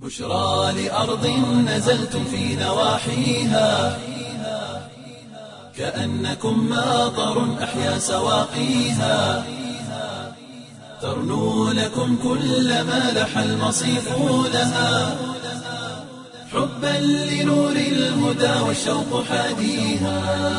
بشرى لأرض نزلتم في نواحيها كأنكم ماطر أحيا سواقيها ترنو لكم كل ما لح المصيف لها حبا لنور الهدى والشوق حاديها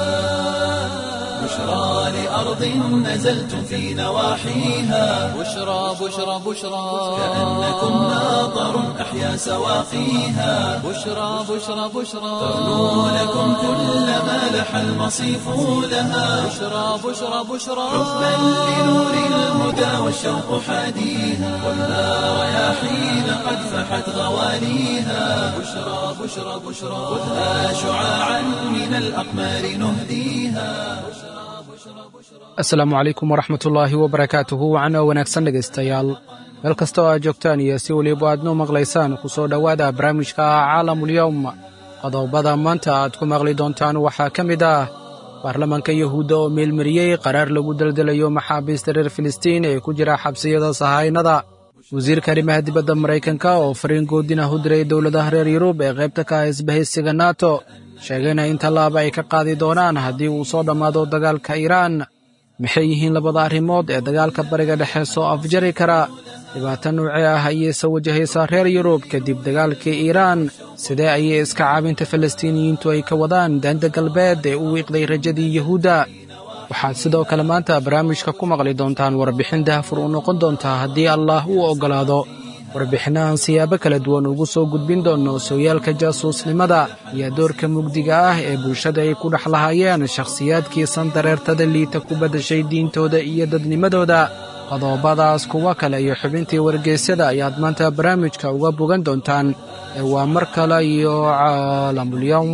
بشرى لأرض نزلتم في نواحيها بشرى بشرى بشرى كأنكم ماطر أحيا سواقيها بشرى بشرى بشرى ترنو لكم كل ما لح المصيف لها بشرى بشرى بشرى حبا لنور الهدى والشوق حاديها والنار رياحين قد فحت غواليها بشرى بشرى بشرى خذها شعاعا من الأقمار نهديها asalaamu calaykum waraxmatullaahi wabarakaatuhu wacno wanaagsan dhegaystayaal meel kasta oo aad joogtaan iyo si weliba aad noo maqlaysaan ku soo dhowaada barnaamijka caalamulyowm qodobada maanta aad ku maqli doontaan waxaa ka mid ah baarlamaanka yuhuudda oo meelmariyey qaraar lagu deldelayo maxaabiista reer filistiin ee ku jira xabsiyada sahaynada wasiirka arrimaha dibadda maraykanka oo fariin goodin ah u diray dowladaha reer yurub ee qaybta ka ah isbahaysiga nato sheegayna in tallaaba ay ka qaadi doonaan haddii uu soo dhammaado dagaalka iiraan maxay yihiin labada arrimood ee dagaalka bariga dhexe soo afjari kara dhibaato noocee ah ayayse wajahaysaa reer yurub kadib dagaalkii iiraan sidee ayay iska caabinta falastiiniyiintu ay ka wadaan daanta galbeed ee u wiiqday rajadii yuhuudda waxaad sidoo kale maanta barnaamijka ku maqli doontaan warbixin dahfur u noqon doontaa haddii allaah uu oggolaado warbixinnahan siyaabo kala duwan ugu soo gudbin doonno sooyaalka jaasuusnimada iyo doorka mugdiga ah ee bulshada ay ku dhex lahaayeen shakhsiyaadkii sandareertada liita ku baddashay diintooda iyo dadnimadooda qodobadaas kuwa kale iyo xubintii wargeysyada ayaad maanta barnaamijka uga bogan doontaan ee waa mar kale iyo caalamulyowm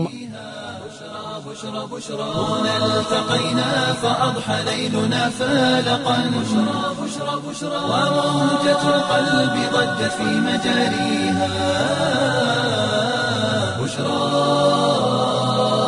هنا التقينا فأضحى ليلنا فالقا بشرى بشرى بشرى وموجة القلب ضجت في مجاريها بشرى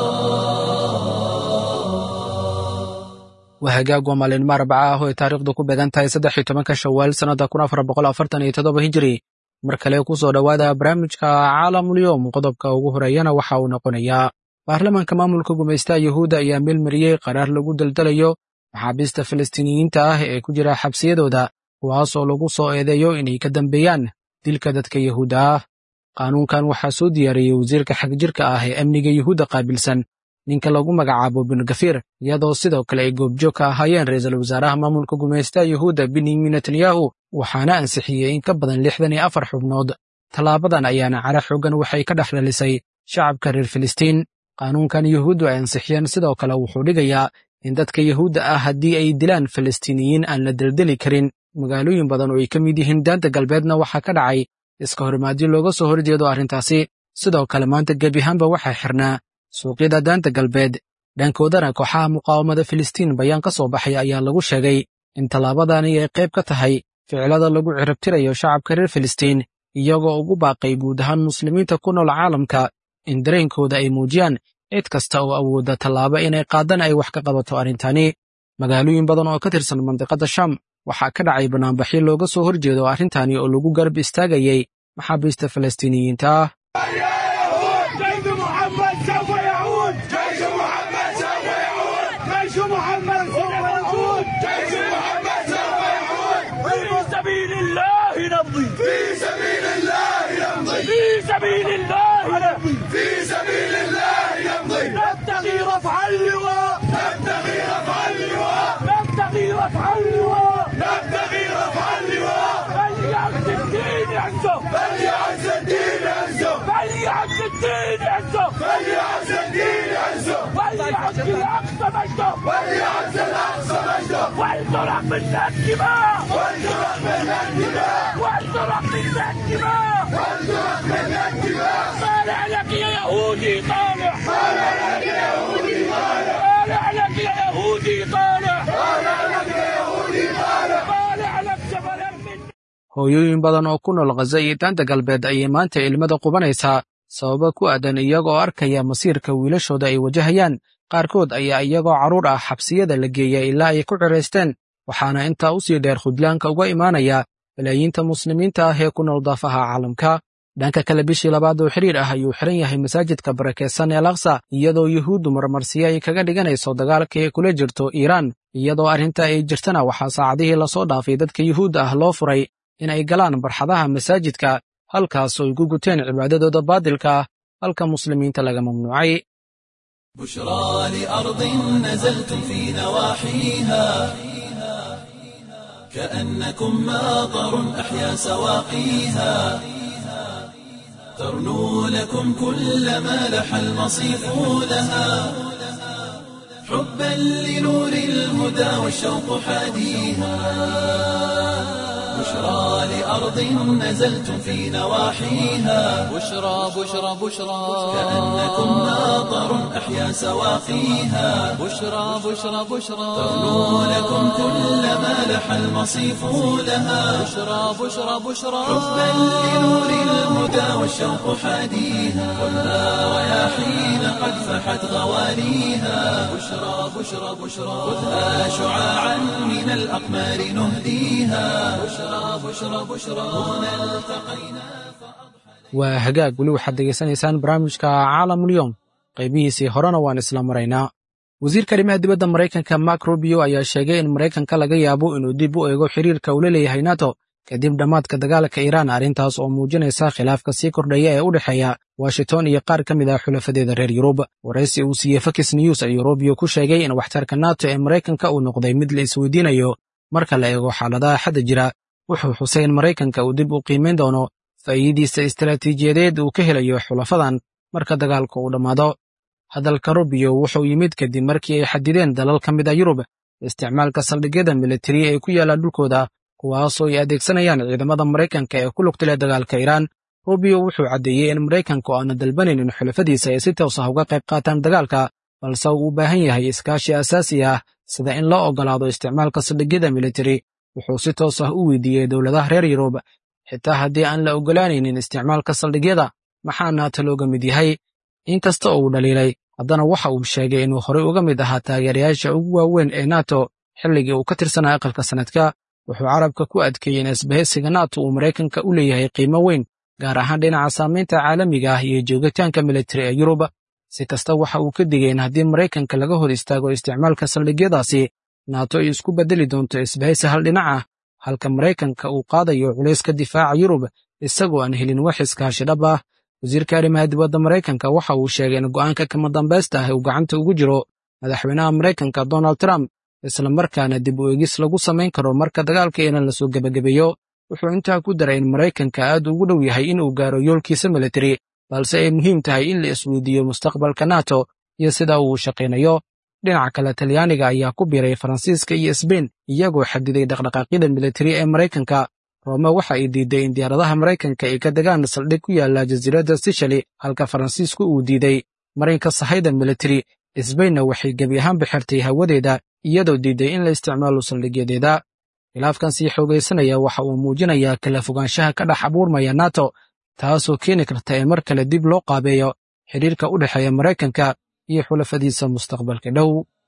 waa hagaag waa maalinimo arbaca ah oo ay taariikhdu ku beegan tahay saddex iyo tobanka shawaal sannadda kun afar boqol afartan iyo toddoba hijiri mar kale ku soo dhowaada barnaamijka caalamulyoom qodobka ugu horeeyana waxa uu noqonayaa baarlamaanka maamulka gumaystaha yuhuudda ayaa meelmariyey qaraar lagu deldelayo maxaabiista falastiiniyiinta ah ee ku jira xabsiyadooda kuwaasoo lagu soo eedeeyo inay ka dambeeyaan dilka dadka yuhuudda ah qaanuunkan waxaa soo diyaariyey wasiirka xagjirka ah ee amniga yuhuudda qaabilsan ninka lagu magacaabo bingafir iyadoo sidoo kale ay goobjoog ka ahaayeen ra'iisul wasaaraha maamulka gumaystaha yuhuudda benyamin netanyahu waxaana ansixiyey in ka badan lixdan iyo afar xubnood tallaabadan ayaana cara xoogan waxay ka dhex dhalisay shacabka reer filistiin qaanuunkan yuhuuddu ay ansixiyeen sidoo kale wuxuu dhigayaa in dadka yuhuudda ah haddii ay dilaan falastiiniyiin aan la deldeli karin magaalooyin badan oo ay ka mid yihiin daanta galbeedna waxaa ka dhacay iska horimaadyo looga soo horjeedo arrintaasi sidoo kale maanta gebiahaanba waxaa xirnaa suuqyada daanta galbeed dhankoodana kooxaha muqaawamada filistiin bayaan ka soo baxay ayaa lagu sheegay in tallaabadani ay qayb ka tahay ficilada lagu ciribtirayo shacabka reer filistiin iyagoo ugu baaqay guud ahaan muslimiinta ku nool caalamka in dareenkooda ay muujiyaan cid kasta oo awoodda tallaabo inay qaadan ay wax ka qabato arrintani magaalooyin badan oo ka tirsan mandiqadda sham waxaa ka dhacay banaanbaxyo looga soo horjeedo arrintani oo lagu garab istaagayey maxaabiista falastiiniyiinta ah جيش محمد سوف يعود جيش محمد سوف يعود جيش محمد سوف يعود جيش محمد سوف يعود في سبيل الله نمضي في سبيل الله نمضي في سبيل الله نمضي في سبيل الله نمضي نبتغي رفع اللواء نبتغي رفع اللواء نبتغي رفع اللواء نبتغي رفع اللواء فليعز الدين يعزه فليعز الدين يعزه فليعز الدين يعزه فليعز الدين يعزه وليعز الاقصى مجده وليعز الاقصى مجده ولترق منا الدماء ولترق منا الدماء ولترق منا الدماء ولترق منا الدماء طالع لك يا يهودي طالع طالع لك يا يهودي طالع طالع لك يا يهودي طالع طالع لك يا يهودي طالع طالع لك جبلا من hooyooyin badan oo ku nool khaza iyo daanta galbeed ayay maanta ilmada qubanaysaa sababo ku aadan iyagoo arkaya masiirka wiilashooda ay wajahayaan qaarkood ayaa iyagoo carruur ah xabsiyada la geeya ilaa ay ku ciraysteen waxaana intaa u sii dheer khudlaanka uga imaanaya balaayiinta muslimiinta ah ee ku nool daafaha caalamka dhanka kale bishii labaad oo xiriir ah ayuu xiran yahay masaajidka barakeysan ee laksa iyadoo yuhuuddu marmarsiyo ay kaga dhiganayso dagaalka ay kula jirto iiraan iyadoo arrinta ay jirtana waxaa saacadihii lasoo dhaafay dadka yuhuudda ah loo furay in ay galaan barxadaha masaajidka halkaas oo ay ku guteen cibaadadooda baadilka ah halka muslimiinta laga mamnuucay بشرى لأرض نزلتم في نواحيها كأنكم ماطر أحيا سواقيها ترنو لكم كل ما لح المصيف لها حبا لنور الهدى والشوق حاديها بشرى لأرض نزلتم في نواحيها بشرى بشرى بشرى كأنكم ماطر أحيا سواقيها بشرى بشرى بشرى ترنو لكم كل ما لح المصيف لها بشرى بشرى بشرى حبا لنور الهدى والشوق حاديها خذها رياحين قد فحت غواليها بشرى بشرى بشرى خذها شعاعا من الأقمار نهديها بشرى بشرى بشرى هنا التقينا waa hagaag weli waxaad degeysanaysaan barnaamijka caalamulyoom qaybihiisii horena waan isla maraynaa wasiirka arrimaha dibadda maraykanka mark rubio ayaa sheegay in maraykanka laga yaabo inuu dib u eego xiriirka uu la leeyahay nato kadib dhammaadka dagaalka iiraan arrintaas oo muujinaysa khilaafka sii kordhaya ee u dhexeeya washington iyo qaar ka mid ah xulafadeeda reer yurub waraysi uu siiyey fox news ayuu rubio ku sheegay in waxtarka nato ee maraykanka uu noqday mid la isweydiinayo marka la eego xaaladaha xadda jira wuxuu xusay in maraykanka uu dib u qiimayn doono faa'iidiisa istaraatiijiyadeed uu ka helayo xulafadan marka dagaalka uu dhammaado hadalka rubio wuxuu yimid kadib markii ay xadideen dalal ka mid a yurub isticmaalka saldhigyada militari ee ku yaalla dhulkooda kuwaasoo ay adeegsanayaan ciidamada maraykanka ee ku lugta leh dagaalka iiraan rubio wuxuu caddeeyey in maraykanku aanu dalbanayn in xulafadiisa ay si toos ah uga qayb qaataan dagaalka balse uu u baahan yahay iskaashi asaasi ah sida in loo oggolaado isticmaalka saldhigyada militari wuxuu si toos ah u weydiiyey dowladaha reer yurub xitaa haddii aan la oggolaanaynin isticmaalka saldhigyada maxaa naata looga mid yahay inkasta oo uu dhaliilay haddana waxa uu sheegay inuu horey uga mid ahaa taageerayaasha ugu waaweyn ee nato xilligii uu ka tirsanaa aqalka sannadka wuxuu carabka ku adkeeyey in isbahaysiga nato uu maraykanka u leeyahay qiimo weyn gaar ahaan dhinaca saamaynta caalamiga ah iyo joogitaanka militari ee yurub si kasta waxa uu ka digay in haddii maraykanka laga hor istaago isticmaalka saldhigyadaasi nato ay isku beddeli doonto isbahaysi hal dhinac ah halka maraykanka uu qaadayo culayska difaaca yurub isagoo aan helin wax iskaashi dhab ah wasiirka arrimaha dibadda maraykanka waxa uu sheegay in go'aanka kama dambaysta ah uu gacanta ugu jiro madaxweynaha maraykanka donald trump isla markaana dib u eegis lagu samayn karo marka dagaalka iiraan lasoo gebagabeeyo wuxuu intaa ku daray in maraykanka aad ugu dhow yahay inuu gaaro yoolkiisa militari balse ay muhiim tahay in la isweydiiyo mustaqbalka nato iyo sida uu shaqaynayo dhinaca kale talyaaniga ayaa ku biiray faransiiska iyo sbein iyagoo xadiday dhaqdhaqaaqyada militari ee maraykanka roome waxa ay diiday in diyaaradaha maraykanka ay ka degaan saldhig ku yaalla jasiiradda sishali halka faransiisku uu diiday marinka sahayda militari sbainna waxay gebi ahaanba xirtay hawadeeda iyadoo diiday in la isticmaalo saldhigyadeeda khilaafkan sii xoogaysanaya waxa uu muujinayaa kala fogaanshaha ka dhex abuurmaya nato taasoo keeni karta in mar kale dib loo qaabeeyo xidhiirka u dhexeeya maraykanka iyo xulafadiisa mustaqbalka dhow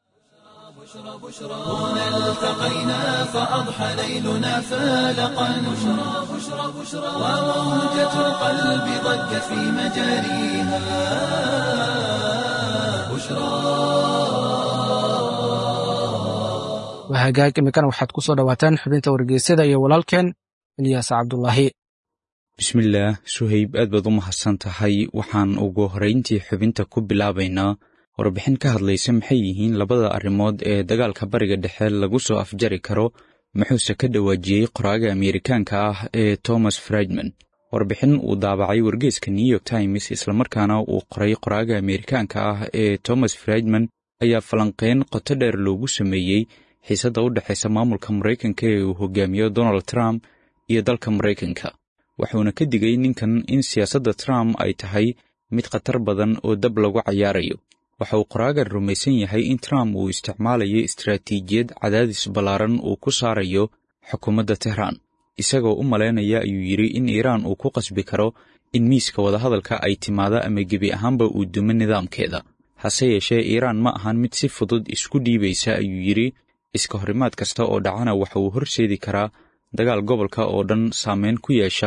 هنا التقينا فأضحى ليلنا فالقا بشرى بشرى بشرى وموجة القلب ضجت في مجاريها بشرى waa hagaag iminkana waxaad ku soo dhowaataan xubinta wargeysada iyo walaalkeen ilyaas cabdulaahi bismillaah suhayb aad baad u mahadsan tahay waxaan ugu horrayntii xubinta ku bilaabaynaa warbixin ka hadlaysa maxay yihiin labada arrimood ee dagaalka bariga dhexe lagu soo afjari karo muxuuse ka dhawaajiyey qoraaga ameerikaanka ah ee thomas friedman warbixin uu daabacay wargeeska new york times islamarkaana uu qoray qoraaga ameerikaanka ah ee thomas friedman ayaa falanqeyn qoto dheer loogu sameeyey xiisadda u dhexaysa maamulka maraykanka ee uu hogaamiyo donald trump iyo dalka maraykanka wuxuuna ka digay ninkan in siyaasadda trump ay tahay mid khatar badan oo dab lagu cayaarayo waxa uu qoraagan rumaysan yahay in trump uu isticmaalayo istaraatiijiyad cadaadis ballaaran uu ku saarayo xukuumadda tehraan isagoo u malaynaya ayuu yidhi in iiraan uu ku qasbi karo in miiska wadahadalka ay timaado ama gebi ahaanba uu dumo nidaamkeeda hase yeeshee iiraan ma ahan mid si fudud isku dhiibaysa ayuu yidhi iska horimaad kasta oo dhacana waxa uu horseedi karaa dagaal gobolka oo dhan saameyn ku yeesha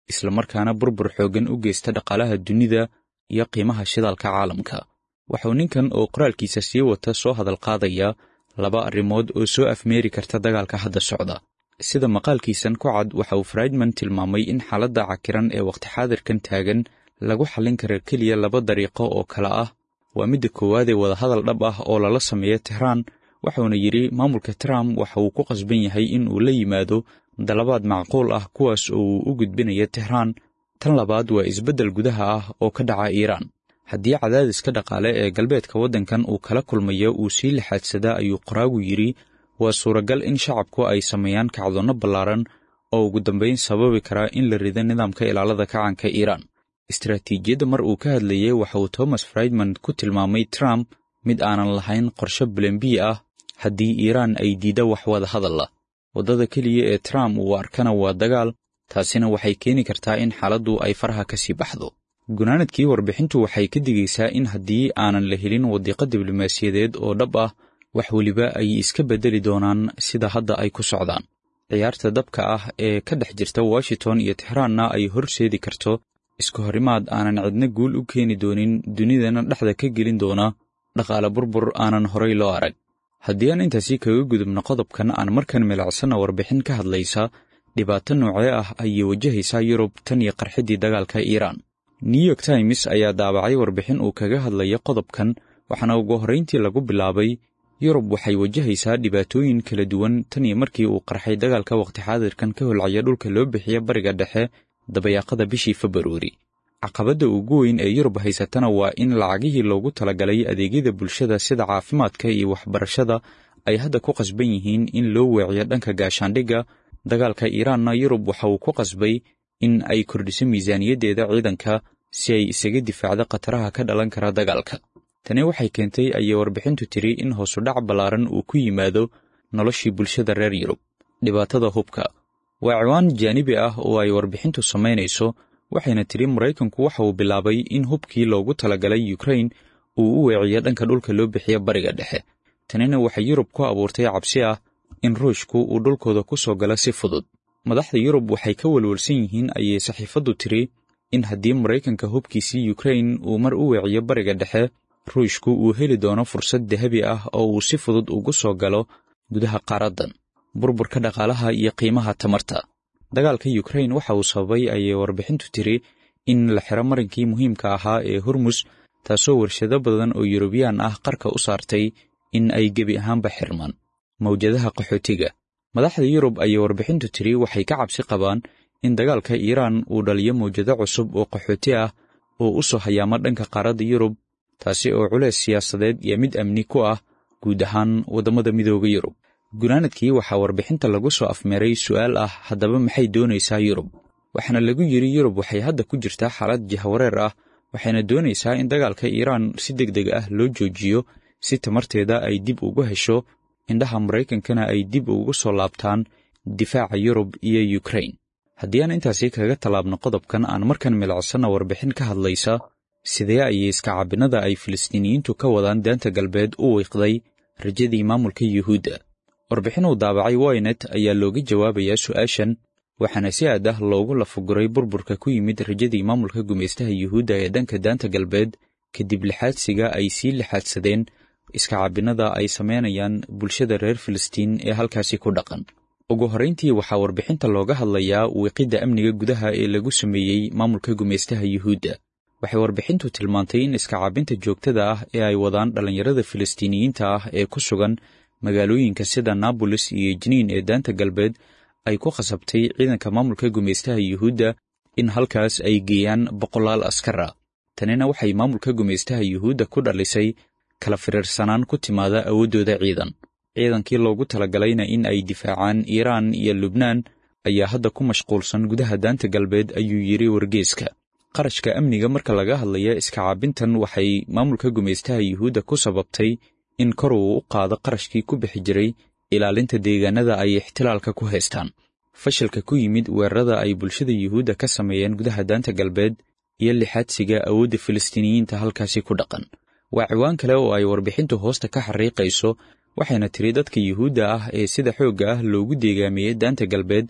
islamarkaana burbur xooggan u geysta dhaqaalaha dunida iyo qiimaha shidaalka caalamka waxauu ninkan oo qoraalkiisa sii wata soo hadal qaadaya laba arrimood oo soo afmeeri karta dagaalka hadda socda sida maqaalkiisan ku cad waxa uu friedman tilmaamay in xaaladda cakiran ee wakhti xaadirkan taagan lagu xallin kara keliya laba dariiqo oo kale ah waa midda koowaad ee wadahadal dhab ah oo lala sameeyo tehraan waxauna yidhi maamulka trump waxa uu ku qasban yahay in uu la yimaado dalabaad macquul ah kuwaas oo uu u gudbinayo tehraan tan labaad waa isbeddel gudaha ah oo ka dhaca iiraan haddii cadaadiska dhaqaale ee galbeedka waddankan uu kala kulmayo uu sii lixaadsadaa ayuu qoraagu yidhi waa suuragal in shacabku ay sameeyaan kacdoonno ballaaran oo ugu dambayn sababi karaa in la rido nidaamka ilaalada kacanka iiraan istaraatiijiyadda mar uu ka hadlayay waxa uu thomas friedman ku tilmaamay trump mid aanan lahayn qorshe bulembi ah haddii iiraan ay diidda wax wada hadalla waddada keliya ee trump uu arkana waa dagaal taasina waxay keeni kartaa in xaaladdu ay faraha ka sii baxdo gunaanadkii warbixintu waxay ka digaysaa in haddii aanan la helin wadiiqo diblomaasiyadeed oo dhab ah wax weliba ay iska beddeli doonaan sida hadda ay ku socdaan ciyaarta dabka ah ee ka dhex jirta washington iyo tixraanna ay horseedi karto iska horimaad aanan cidna guul u keeni doonin dunidana dhexda ka gelin doona dhaqaale burbur aanan horay loo arag haddii aan intaasi kaga gudubno qodobkan aan markan milacsanna warbixin ka hadlaysa dhibaato noocee ah ayay wajahaysaa yurub tan iyo qarxiddii dagaalka iiraan new york times ayaa daabacay warbixin uu kaga hadlaya qodobkan waxaana ugu horrayntii lagu bilaabay yurub waxay wajahaysaa dhibaatooyin kala duwan tan iyo markii uu qarxay dagaalka wakhti xaadirkan ka holcaya dhulka loo bixiya bariga dhexe dabayaaqada bishii februari caqabadda ugu weyn ee yurub haysatana waa in lacagihii loogu talagalay adeegyada bulshada sida caafimaadka iyo waxbarashada ay hadda ku qasban yihiin in loo weeciyo dhanka gaashaandhigga dagaalka iiraanna yurub waxa uu ku qasbay in ay kordhiso miisaaniyaddeeda ciidanka si ay isaga difaacdo khataraha ka dhalan kara dagaalka tani waxay keentay ayay warbixintu tiri in hoosudhac ballaaran uu ku yimaado noloshii bulshada reer yurub dhibaatada hubka waa ciwaan jaanibi ah oo ay warbixintu samaynayso waxayna tidhi maraykanku waxa uu bilaabay in hubkii loogu talagalay yukrain uu u weeciyo dhanka dhulka loo bixiya bariga dhexe tanina waxay yurub ku abuurtay cabsi ah in ruushku uu dhulkooda ku soo galo si fudud madaxda yurub waxay ka welwelsan yihiin ayay saxiifaddu tiri in haddii maraykanka hubkiisii yukrain uu mar u weeciyo bariga dhexe ruushku uu heli doono fursad dahabi ah oo uu si fudud ugu soo galo gudaha qaaraddan burburka dhaqaalaha iyo qiimaha tamarta dagaalka yukrain waxa uu sababay ayay warbixintu tiri in la xiro marinkii muhiimka ahaa ee hormus taasoo warshado badan oo yurubiyaan ah qarka u saartay in ay gebi ahaanba xirmaan mawjadaha qaxootiga madaxda yurub ayay warbixintu tiri waxay ka cabsi qabaan in dagaalka iiraan uu dhaliyo mawjado cusub oo qaxooti ah oo u soo hayaama dhanka qaaradda yurub taasi oo culeys siyaasadeed iyo mid amni ku ah guud ahaan waddamada midooda yurub gunaanadkii waxaa warbixinta lagu soo afmeeray su'aal ah haddaba maxay doonaysaa yurub waxaana lagu yidhi yurub waxay hadda ku jirtaa xaalad jahwareer ah waxayna doonaysaa in dagaalka iiraan si deg deg ah loo joojiyo si tamarteeda ay dib ugu hesho indhaha maraykankana ay dib ugu soo laabtaan difaaca yurub iyo yukrain haddii aan intaasi kaga tallaabno qodobkan aan markan milacsanna warbixin ka hadlaysa sidee ayay iskacaabinada ay filistiiniyiintu ka wadaan daanta galbeed u wiiqday rajadii maamulka yuhuudda warbixin uu daabacay wynet ayaa looga jawaabayaa su'aashan waxaana si aad ah loogu lafuguray burburka ku yimid rajadii maamulka gumaystaha yuhuudda ee dhanka daanta galbeed kadib lixaadsiga ay sii lixaadsadeen iskacaabinada ay samaynayaan bulshada reer filistiin ee halkaasi ku dhaqan ugu horrayntii waxaa warbixinta looga hadlayaa wiiqidda amniga gudaha ee lagu sameeyey maamulka gumaystaha yuhuudda waxay warbixintu tilmaantay in iskacaabinta joogtada ah ee ay wadaan dhallinyarada filistiiniyiinta ah ee ku sugan magaalooyinka sida naabolis iyo jiniin ee daanta galbeed ay ku khasabtay ciidanka maamulka gumaystaha yuhuudda in halkaas ay geeyaan boqolaal askar ah tanina waxay maamulka gumaystaha yuhuudda ku dhalisay kala firiirsanaan ku timaada awooddooda ciidan ciidankii loogu talagalayna in ay difaacaan iiraan iyo lubnaan ayaa hadda ku mashquulsan gudaha daanta galbeed ayuu yidhi wargeeska qarashka amniga marka laga hadlaya iskacaabintan waxay maamulka gumaystaha yuhuudda ku sababtay in kor uu u qaado qarashkii ku bixi jiray ilaalinta deegaanada ay ixtilaalka ku haystaan fashilka ku yimid weerarada ay bulshada yuhuudda ka sameeyeen gudaha daanta galbeed iyo lixaadsiga awoodda filistiiniyiinta halkaasi ku dhaqan waa ciwaan kale oo ay warbixintu hoosta ka xariiqayso waxayna tiri dadka yuhuudda ah ee sida xoogga ah loogu deegaamiyey daanta galbeed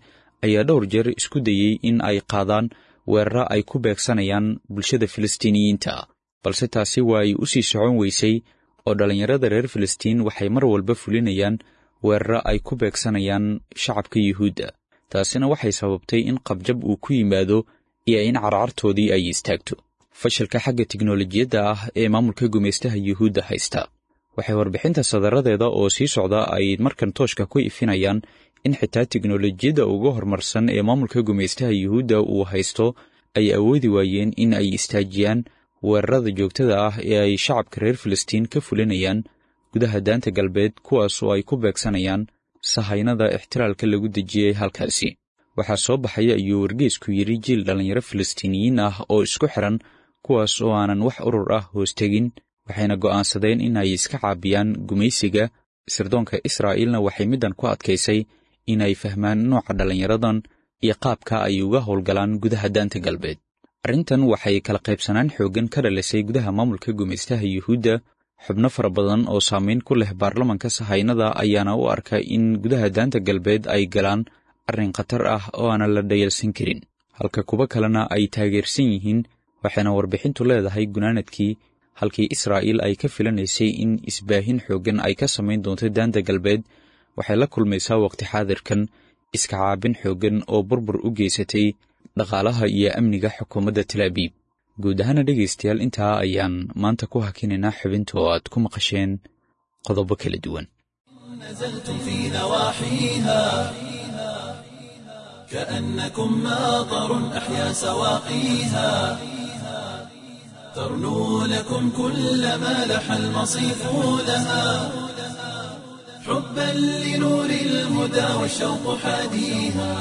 ayaa dhowr jeer isku dayey in ay qaadaan weeraro ay ku beegsanayaan bulshada filistiiniyiinta balse taasi waa ay u sii socon weysay oo dhallinyarada reer filistiin waxay mar walba fulinayaan weeraro ay ku beegsanayaan shacabka yuhuudda taasina waxay sababtay in qabjab uu ku yimaado iyo in carcartoodii ay istaagto fashilka xagga tiknolojiyadda ah ee maamulka gumaystaha yuhuudda haysta waxay warbixinta sadaradeeda oo sii socda ay markan tooshka ku ifinayaan in xitaa tiknolojiyadda ugu horumarsan ee maamulka gumaystaha yuhuudda uu haysto ay awoodi waayeen in ay istaajiyaan weerarada joogtada ah ee ay shacabka reer filistiin ka fulinayaan gudaha daanta galbeed kuwaas oo ay ku beegsanayaan sahaynada ixtiraalka lagu dejiyey halkaasi waxaa soo baxaya ayuu wargeysku yidhi jiil dhallinyaro filistiiniyiin ah oo isku xiran kuwaas oo aanan wax urur ah hoostegin waxayna go'aansadeen in ay iska caabiyaan gumaysiga sirdoonka israa'iilna waxay middan ku adkaysay inay fahmaan nooca dhallinyaradan iyo qaabka ay uga howlgalaan gudaha daanta galbeed arrintan waxay kala qaybsanaan xooggan ka dhalisay gudaha maamulka gumaystaha yuhuudda xubno fara badan oo saamayn ku leh baarlamanka sahaynada ayaana u arka in gudaha daanta galbeed ay galaan arrin khatar ah oo aanan la dhayalsan karin halka kuwo kalena ay taageersan yihiin waxayna warbixintu leedahay gunaanadkii halkii israa'iil ay ka filanaysay in isbaahin xooggan ay ka samayn doonto daanta galbeed waxay la kulmaysaa waqti xaadirkan iska caabin xooggan oo burbur u geysatay dhaqaalaha iyo amniga xukuumadda talaabiib guud ahaana dhegaystayaal intaa ayaan maanta ku hakinaynaa xubinta oo aad ku maqasheen qodobo kala duwan نزلتم في نواحيها كأنكم ماطر أحيا سواقيها ترنو لكم كل ما لح المصيف لها حبا لنور الهدى والشوق حاديها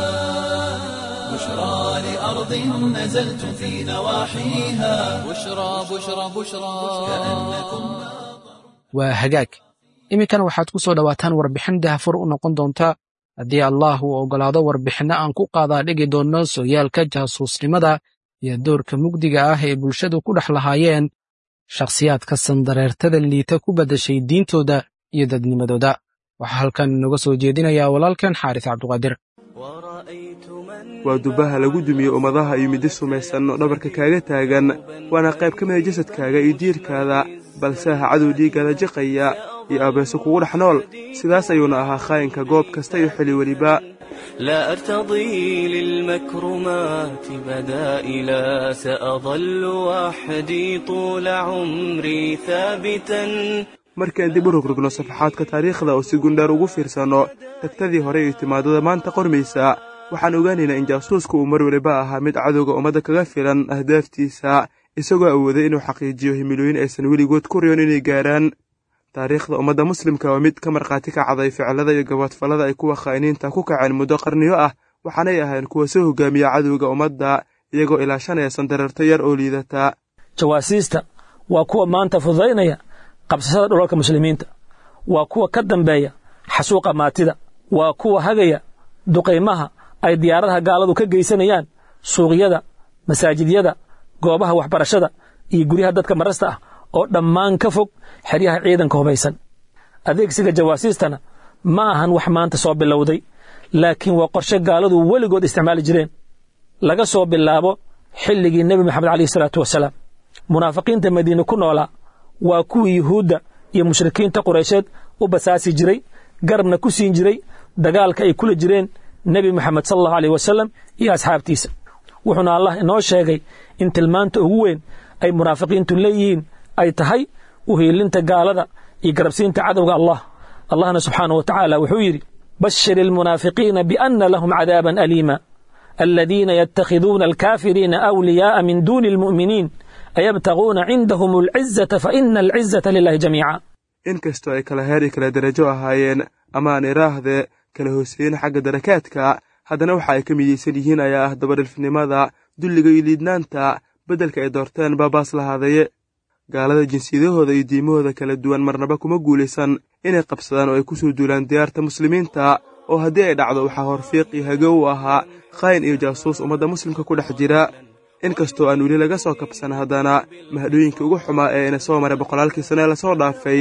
بشرى لأرض نزلتم في نواحيها بشرى بشرى بشرى كأنكم waa hagaag iminkan waxaad ku soo dhowaataan warbixin dahfur u noqon doonta haddii allah uu oggolaado warbixinno aan ku qaadaa dhigi doonno sooyaalka jaasuusnimada iyo doorka mugdiga ah ee bulshadu ku dhex lahaayeen shakhsiyaadka sandareertada liita ku beddashay diintooda iyo dadnimadooda waxaa halkan inoga soo jeedinayaa walaalkan xaaris cabduqaadir waa dubaha lagu dumiye ummadaha iyo middi sumaysan oo dhabarka kaaga taagan waana qayb ka mida jasadkaaga iyo diirkaada balse aha cadow dhiiggaada jiqaya iyo abeeso kugu dhex nool sidaas ayuuna ahaa khaayinka goob kasta iyo xili weliba لا أرتضي للمكرمات بدائلا سأظل وحدي طول عمري ثابتا markaan dib u rogrogno safaxaadka taariikhda oo si gundhaar ugu fiirsanno tagtadii hore iyo timaadada maanta qormaysa waxaan ogaanaynaa in jaasuusku uu mar weliba ahaa mid cadowga ummadda kaga filan ahdaaftiisa isagoo awooday inuu xaqiijiyo himilooyin aysan weligood ku riyoon inay gaaraan taariikhda ummadda muslimka waa mid ka markhaati kacday ficilada iyo gaboodfallada ay kuwa khaa'iniinta ku kaceen muddo qarniyo ah waxaanay ahayn kuwa soo hogaamiya cadowga ummadda iyagoo ilaashanaya sandareerto yar oo liidata jawaasiista waa kuwa maanta fududaynaya qabsashada dhulalka muslimiinta waa kuwa ka dambeeya xasuuqa maatida waa kuwa hagaya duqaymaha ay diyaaradaha gaaladu ka geysanayaan suuqyada masaajidyada goobaha waxbarashada iyo guryaha dadka marasta ah oo dhammaan ka fog xeryaha ciidanka hubaysan adeegsiga jawaasiistana ma ahan wax maanta soo bilowday laakiin waa qorshe gaaladu weligood isticmaali jireen laga soo bilaabo xilligii nebi moxamed caleyhi salaatu wasalaam munaafiqiinta madiine ku noolaa waa kuwii yuhuudda iyo mushrikiinta qureysheed u basaasi jiray garabna ku siin jiray dagaalka ay kula jireen nebi moxamed sala allahu aleyh wasalam iyo asxaabtiisa wuxuuna allah inoo sheegay in tilmaanta ugu weyn ay munaafiqiintu leeyihiin ay tahay uhiilinta gaalada iyo garabsiinta cadowga allah allahna subxaanahu wa tacaala wuxuu yidhi bashir ilmunaafiqiina bianna lahum cadaaban aliima aladiina yatakhiduuna alkaafiriina awliyaa'a min duuni almu'miniin ayabtaguuna cindahum alcizata faina alcizata lilahi jamiica inkastoo ay kala heer iyo kala derajo ahaayeen ama aan iraahdee kala hooseeyen xagga darakaadka haddana waxa ay ka midaysan yihiin ayaa ah dabadhilfnimada dulliga iyo liidnaanta beddelka ay doorteen baabaas lahaadaye gaalada jinsiyadahooda iyo diimahooda kala duwan marnaba kuma guulaysan inay qabsadaan oo ay ku soo duulaan diyaarta muslimiinta oo haddii ay dhacdo waxaa horfiiq iyo hago u ahaa khayn iyo jaasuus ummadda muslimka ku dhex jira inkastoo aan weli laga soo kabsan haddana mahadhooyinkai ugu xumaa ee ina soo maray boqolaalkii sane lasoo dhaafay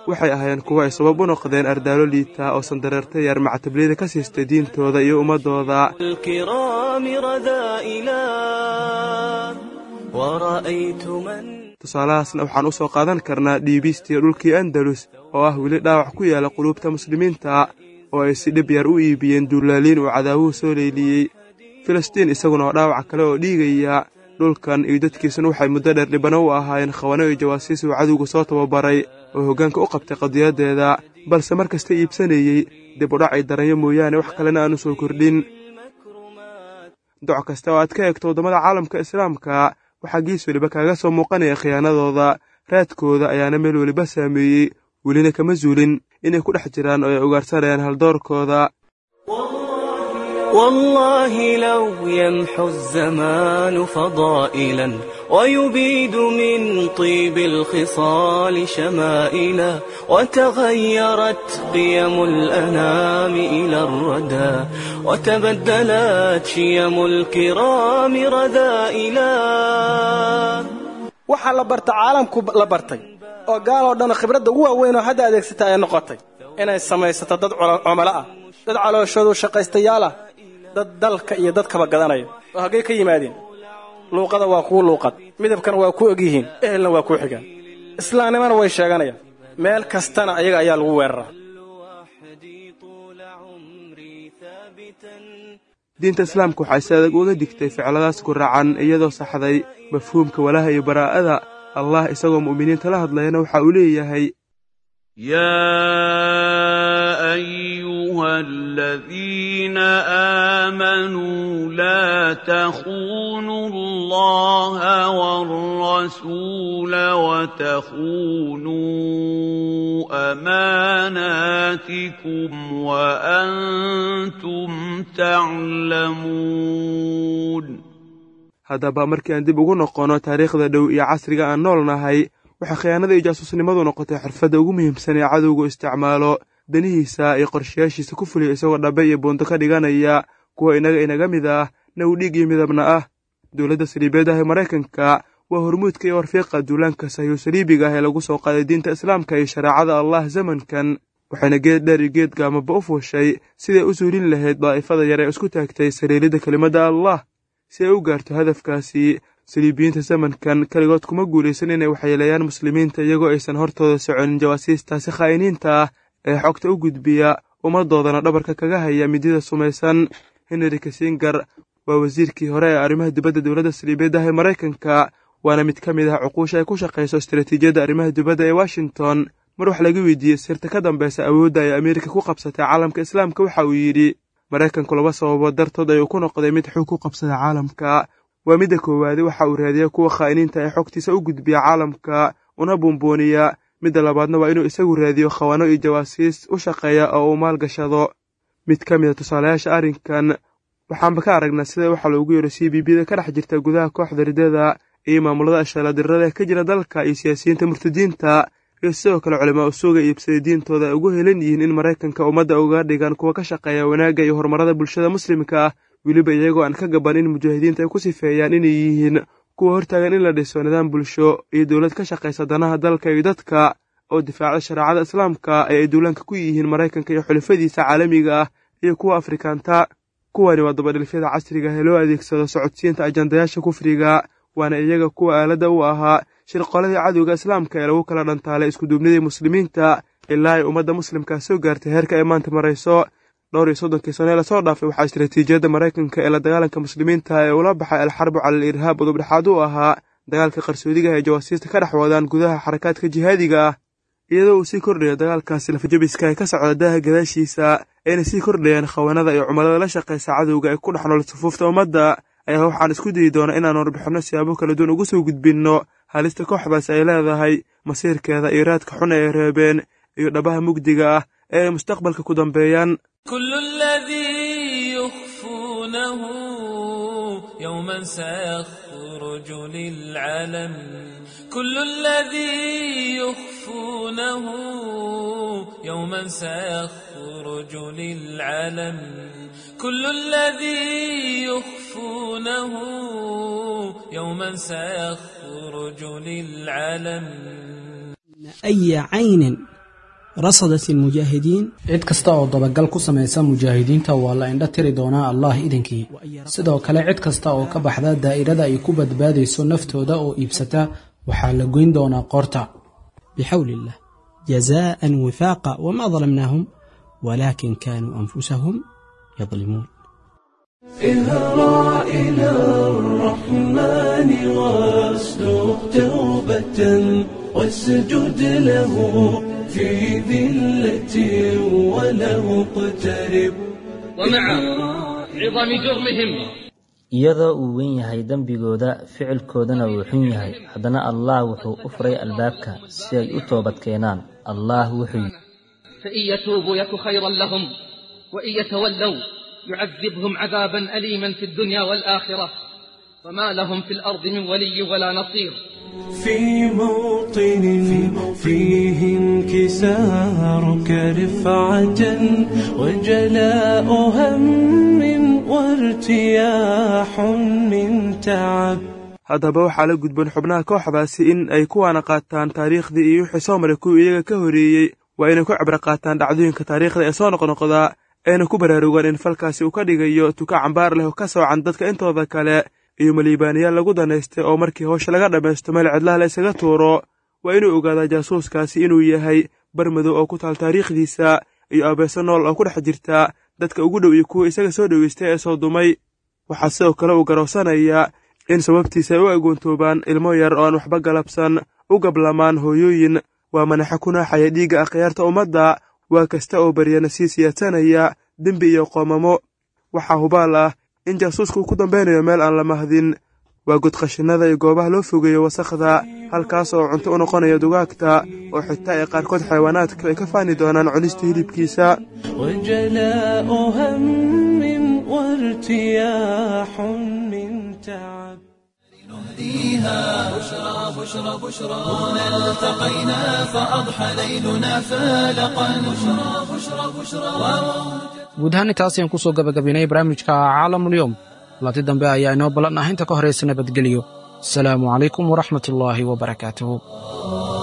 waxay ahaayeen kuwo ay sabab u noqdeen ardaalo liita oo sandareerta yar mactabliyada ka siistay diintooda iyo ummaddooda الكرام رذائلا ورأيت من tusaalahaasna waxaan u soo qaadan karnaa dhiibistii dhulkii andalus oo ah weli dhaawac ku yaala quluubta muslimiinta oo ay si dhib yar u iibiyeen duulaaliin uu cadaawuhu soo leyliyey filistiin isaguna oo dhaawac kale oo dhiigaya dhulkan iyo dadkiisuna waxay muddo dheer dhibano u ahaayeen khabano iyo jawaasiis uu cadowga soo tababaray oo hoggaanka u qabtay qadiyaddeeda balse mar kasta iibsanayey dib u dhacay daranyo mooyaane wax kalena aanu soo kordhin doc kasta oo aad ka eegto waddamada caalamka islaamka waxaa gees weliba kaaga soo muuqanaya khiyaanadooda raadkooda ayaana meel weliba saameeyey welina kama zuulin inay ku dhex jiraan oo ay ugaarsanayaan haldoorkooda والله لو يمحو الزمان فضائلا ويبيد من طيب الخصال شمائلا وتغيرت قيم الأنام إلى الردى وتبدلت شيم الكرام رذائلا waxaa la barta caalamku la bartay oo gaal oo dhan khibradda ugu waaweyn oo hadda adeegsata ay noqotay inay samaysato dad cumalo ah dad calooshoodu shaqaystayaal ah dad dalka iyo dadkaba gadanaya oo haggay ka yimaadeen luuqada waa kuu luuqad midabkana waa ku ogyihiin ehelna waa kuu xigaan islaamnimana way sheeganayaan meel kastana ayaga ayaa lagu weeraraa وحدي طول عمري ثابتا diinta islaamka waxay si adag uga digtay ficladaas ku raacan iyadoo saxday mafhuumka walaha iyo baraa'ada allah isagoo mu'miniinta la hadlayana waxa uu leeyahay يا أيها الذين آمنوا لا تخونوا الله والرسول وتخونوا أماناتكم وأنتم تعلمون haddaba markii aan dib ugu noqonno taariikhda dhow iyo casriga aan nool nahay waxaa khiyaanada iyo jaasuusnimadu noqotay xirfadda ugu muhiimsan ee cadowgu isticmaalo danihiisa iyo qorshayaashiisa ku fuliya isagoo dhabe iyo buunto ka dhiganaya kuwa inaga inaga mid ah naw dhiig iyo midabna ah dowladda saliibeed ah ee maraykanka waa hormuudka iyo warfiiqa duulaanka sahyu saliibiga ah ee lagu soo qaaday diinta islaamka iyo shareecada allah zamankan waxayna geed dheer iyo geed gaamaba u fuushay siday u suulin lahayd daa'ifada yar ee isku taagtay saliilidda kelimadda allah si ay u gaarto hadafkaasi saliibiyiinta zamankan keligood kuma guulaysan inay waxyeeleeyaan muslimiinta iyagoo aysan hortooda soconin jawaasiistaasi khaa'iniinta ah ee xogta u gudbiya ummaddoodana dhabarka kaga haya midida sumaysan henry kasingar waa wasiirkii hore ee arrimaha dibadda dowladda saliibeedda ah ee maraykanka waana mid ka mid ah cuquusha ay ku shaqayso istaraatiijiyadda arrimaha dibadda ee washington mar wax laga weydiiyey sirta ka dambeysa awoodda ay ameerika ku qabsatay caalamka islaamka waxa uu yidhi maraykanku laba sababood dartood ayuu ku noqday mid xog ku qabsada caalamka waa midda koowaade waxa uu raadiya kuwa khaa'iniinta ee xogtiisa u gudbiya caalamka una buunbuuniya midda labaadna waa inuu isagu raadiyo khawano iyo jawaasiis u shaqeeya oo uu maalgashado mid ka mid a tusaalayaasha arrinkan waxaanba ka aragnaa sida waxaa loogu yeero c b b da ka dhex jirta gudaha kooxda ridada iyo maamulada ashaladirada ee ka jira dalka iyo siyaasiyiinta murtadiinta iyo sidoo kale culimaa usuuga iibsaday diintooda ay ugu helan yihiin in maraykanka ummadda uga dhigaan kuwa ka shaqeeya wanaagga iyo horumarada bulshada muslimka ah weliba iyagoo aan ka gaban in mujaahidiinta ay ku sifeeyaan inay yihiin kuwa hortaagan in la dhiso nidaam bulsho iyo dowlad ka shaqaysa danaha dalka iyo dadka oo difaacda shareecada islaamka ee ay duulaanka ku yihiin maraykanka iyo xulafadiisa caalamiga ah iyo kuwa afrikaanta kuwani waa dabadhilfyada casriga ah ee loo adeegsado socodsiinta ajandayaasha kufriga waana iyaga kuwa aaladda u ahaa shirqoladii cadowga islaamka ee lagu kala dhantaalay iskuduubnidii muslimiinta ilaa ay ummadda muslimka soo gaartay heerka ay maanta marayso dhowr iyo soddonkii sano ee lasoo dhaafay waxaa istaraatiijiyadda maraykanka ee la dagaalanka muslimiinta ee ula baxay alxarbu cala al irhaab udubdhexaad u ahaa dagaalka qarsoodiga ee jawaasiista ka dhex wadaan gudaha xarakaadka jihaadiga ah iyadoo uu sii kordhayo dagaalkaasi lafajabiska ee ka socda daaha gadaashiisa ayna sii kordhayaan khawanada iyo cumalada la shaqaysa cadowga ee ku dhex nool sufuufta ummadda ayaa waxaan isku dayi doonaa inaan warbixinno siyaabo kala duwan ugu soo gudbinno halista kooxdaas ay leedahay masiirkeeda iyo raadka xun ee reebeen iyo dhabaha mugdiga ah ee ay mustaqbalka ku dambeeyaan كل الذي يخفونه يوما سيخرج للعلن كل الذي يخفونه يوما سيخرج للعلن كل الذي يخفونه يوما سيخرج للعلن أي عين رصدت المجاهدين cid kasta oo dabagal ku samaysa mujaahidiinta waa la indho tiri doonaa allah idinkii sidoo kale cid kasta oo ka baxda daa'irada ay ku badbaadayso naftooda oo iibsata waxaa la goyn doonaa qoorta بحول الله جزاء وفاقا وما ظلمناهم ولكن كانوا أنفسهم يظلمون اهرع إلى الرحمن واصدق توبة واسجد له في ذلة وله اقترب ومع عظم جرمهم iyadoo uu weyn yahay dembigooda ficilkoodana uu xun yahay haddana allah wuxuu u furay albaabka si ay u toobad keenaan allah wuxuu yidhi فإن يتوبوا يك خيرا لهم وإن يتولوا يعذبهم عذابا أليما في الدنيا والآخرة وما لهم في الأرض من ولي ولا نصير في موطن فيه انكسارك رفعة وجلاء هم وارتياح من تعب haddaba waxaa la gudboon xubnaha kooxdaasi in ay kuwaana qaataan taariikhdii iyo wixii soo maray kuwii iyaga ka horeeyey waa inay ku cibro qaataan dhacdooyinka taariikhda ee soo noqnoqdaa ayna ku baraarugaan in falkaasi uu ka dhigayo tuka cambaar leh oo ka soocan dadka intooda kale iyo maliibaaniyaal lagu danaystay oo markii hawsha laga dhammaysto meel cidlaha la isaga tuuro waa inuu ogaadaa jaasuuskaasi inuu yahay bar madow oo ku taal taariikhdiisa iyo abeeso nool oo ku dhex jirta dadka ugu dhow iyo kuwa isaga soo dhoweystay ee soo dumay waxaa sidoo kale uu garowsanayaa in sababtiisa ay u agoontoobaan ilmo yar oo aan waxba galabsan u gablamaan hooyooyin waa manaxa ku naaxaya dhiigga akhyaarta ummadda waa kasta oo baryana sii siyaadsanaya dembi iyo qoomamo waxaa hubaal ah in jaasuuska uu ku dambeynayo meel aan la mahdin waa godqashinada iyo goobaha loo fogeeyo wasakhda halkaas oo cunto u noqonaya dugaagta oo xitaa ay qaarkood xayawaanaadka ay ka faani doonaan cunista hilibkiisa وجلاء هم وارتياح من تعب فيها بشرى بشرى بشرى هنا التقينا فأضحى ليلنا فالقا بشرى بشرى بشرى guud ahaan intaas ayaan kusoo gabagabaynay barnaamijka caalamulyoom laati dambe ayaa inoo ballan ah inta ka horaysa nabadgelyo asalaamu calaykum waraxmat ullaahi wabarakaatuhu